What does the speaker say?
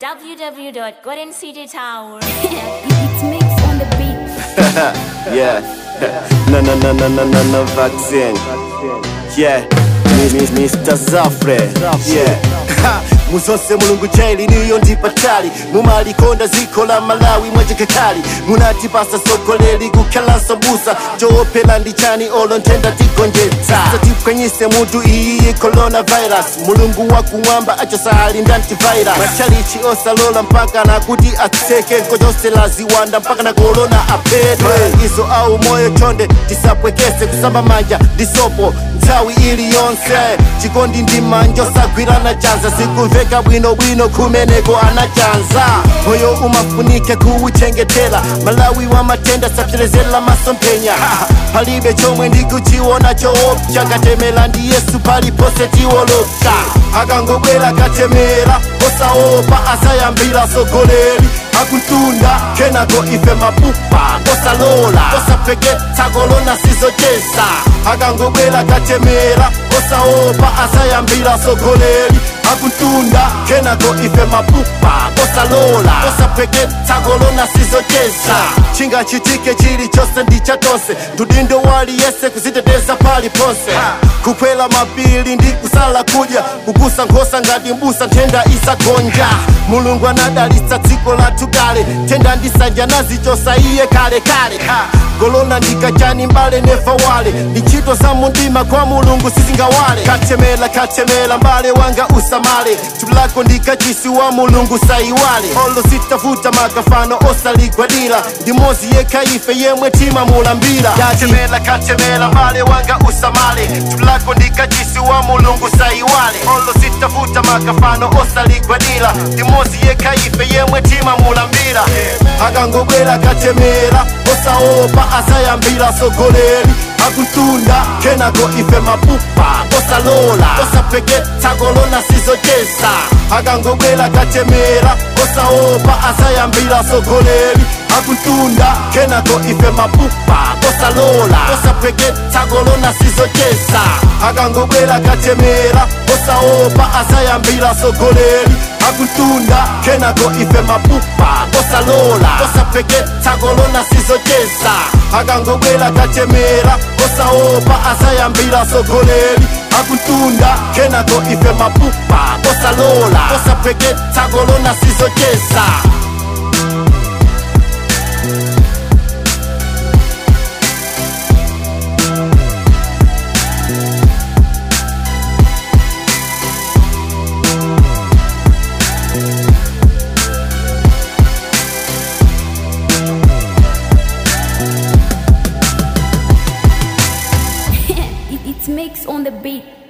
www.goldencitytower. It's mix on the beat. yeah. No, no, no, no, no, no, no vaccine. Yeah. Mi- mi- Mr. Zafre. Yeah. Ha, muzose mulungu jaili niyo ndipatali mumalikonda ziko la malawi mwajekekali munatipasa soko leli kukhala sambusa coopela ndichani olo ntenda tigonjetsa satipwanyise mutu iyi coronavirus mulungu wakumwamba achosahali ndantivirus machalichi osalola mpaka nakuti atseke nkojosela ziwanda mpaka na korona apedwe izo au moyo chonde tisapwekese kusamba manja ndisopo nthawi iliyonse chikondi ndi manja osagwirana chanza sikumveka bwinobwino kumeneko anachanza moyo umafunike kuwuchengetela malawi wa matenda sapserezela masomphenya palibe chomwe ndikuchiona choopsa katemela ndi yesu palipose tiwolopsa akangobwera katemera osaopa asayambira sogoleri akuntunda kenako ife mapupa osalola osapeketsa kolona sizochesa akangobwera katemera osaopa asayambira sogoleri akuntunda kenako ife mapupa osalola osapeketsa kolona sizochesa chingachitike chilichonse ndichatonse ndudindo waliyese kuziteteza paliponse kukwela mapili ndi kusala kudya kukusa nkhosa ngati mbusa nthenda isagonja mulungu anadalitsa dziko lathu kale nthenda ndisanja nazichosa iye kale kale golona ndikachani mbale nefa wale ndi ntchito za mundima kwa mulungu sizingawale katemela katemela mbale wanga usamale thupi lako ndikachisi wa mulungu saiwale olo sitafuta makafano osaligwadira ndi mozi yekha ife yemwe timamulambira katemela katemela mbale wanga usamale thupi lako ndikachisi wa mulungu saiwale olo sitafuta makafano osaligwadira ndi mozi yekha ife yemwe timamulambira akangobwera katemera osaopa asayambira sogoleri akuntunda kenako ife mapupa osalola osapeketsa kolona sizochesa akangobwera katemera osaopa asayambira sogoleri akuntunda kenako ife mapupa osalola osapeketsa kolona sizochesa akangobwera katemera osaopa asayambira sogoleri akuntunda kenako ife mapupa osalola osapeketsa kolona sizochesa akangobwera katemera osaopa asayambira sogoleri akuntunda kenako ife mapupa osalola osapeketsa kolona sizochesa It's mix on the beat.